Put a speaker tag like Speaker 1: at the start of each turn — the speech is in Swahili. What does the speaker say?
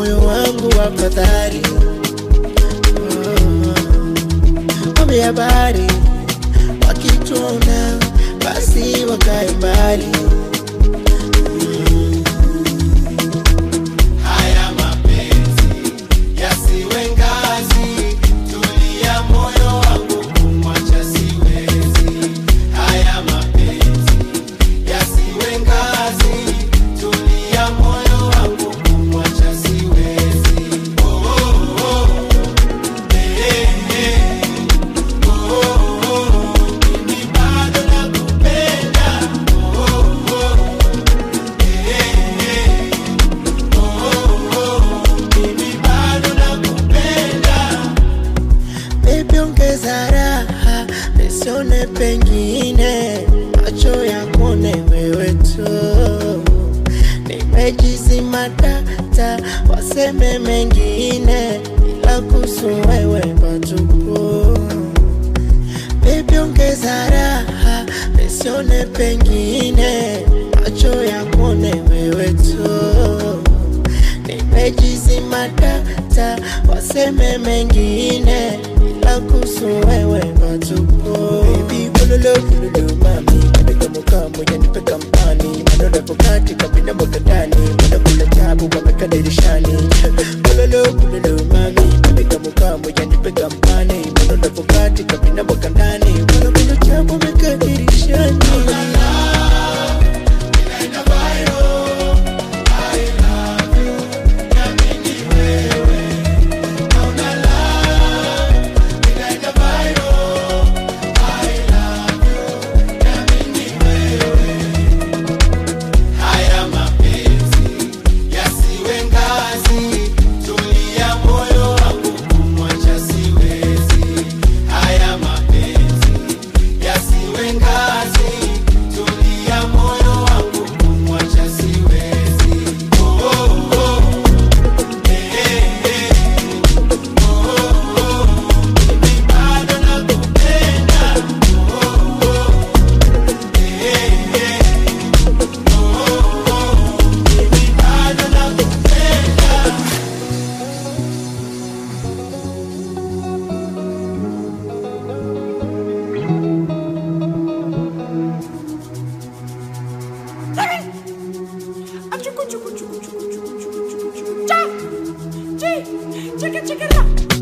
Speaker 1: moyo wangu wako dhari Ombi habari wakituona basi wakae mbali
Speaker 2: Haya mapenzi yasiwe ngazi, tulia moyo wangu kumwacha siwezi. Haya mapenzi yasiwe ngazi, tulia moyo wangu kumwacha siwezi. Oh, oh, oh. Eh, eh. Oh, oh, oh. Mimi bado nakupenda. Oh, oh, oh. Eh, eh. Mimi bado nakupenda.
Speaker 1: Baby ongeza raha nisione pengine macho yakuone wewe tu nimejizima data waseme mengine ila kuhusu wewe patupu Baby ongeza raha nisione pengine macho yakuone wewe tu nimejizima data waseme mengine ila kuhusu wewe patupu Baby kululu kululu mami Nipeka mukamu ya nipeka mpani Manole pokati kabina mboga ndani Mwenda kula tabu wameka dirishani Kululu kululu mami Nipeka mukamu ya nipeka mpani Manole pokati kabina mboga ndani Mwenda kula tabu wameka dirishani
Speaker 2: Haya mapenzi yasiwe ngazi, tulia moyo wangu kumwacha siwezi. Haya mapenzi yasiwe ngazi, tulia moyo wangu kumwacha siwezi. Oh, oh, oh. Eh, eh, eh. Oh, oh, oh. Mimi bado nakupenda. Oh, oh, oh. Eh, eh, eh. Mimi bado nakupenda.
Speaker 3: Achuku chuku chuku chuku chuku chuku chuku chuku. Cha! Chi! Chika chika ra!